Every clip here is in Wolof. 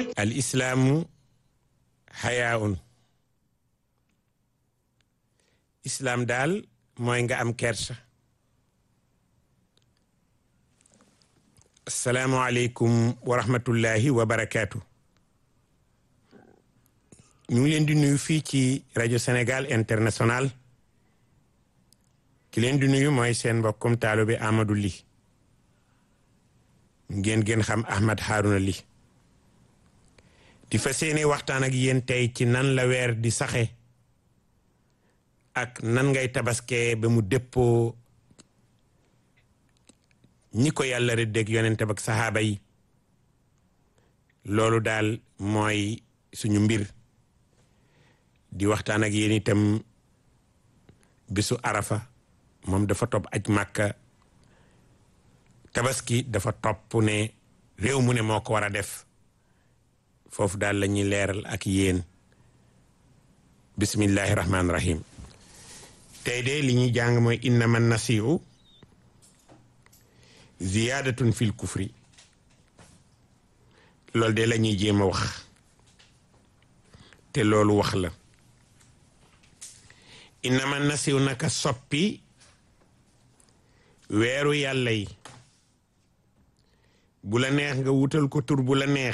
al islaamu xayaaun islaam daal mooy nga am kersa asalaamualeykum wa rahmatullahi wa barakaatu ñu ngi leen di nuyu fii ci rajo Sénégal international ki leen di nuyu mooy seen mbokkum taalibe Amadou Ly ngeen gën xam Ahmed Harouna Ly di fas yéene waxtaan ak yéen tey ci nan la weer di saxe ak nan ngay tabaskee ba mu dëppoo ñi ko yàlla rëddeeg yonente ak saxaaba yi loolu daal mooy suñu mbir di waxtaan ak yéen itam bisu arafa moom dafa topp aj màkka tabaski dafa topp ne réew mu ne moo ko war a def foofu daal la ñuy leeral ak yéen bismillahi rahmaani rahim tey de li ñuy jàng mooy innama nasiu ziyaadatun fil kufri loolu de la ñuy jéem a wax te loolu wax la innama nasiw naka soppi weeru yàlla yi bu la neex nga wutal ko tur bu la neex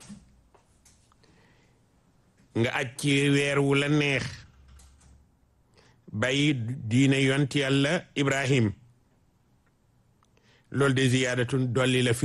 nga aj ci weer wu la neex bàyyi diine yont yàlla ibrahim loolu de ziyaadatun dolli la fi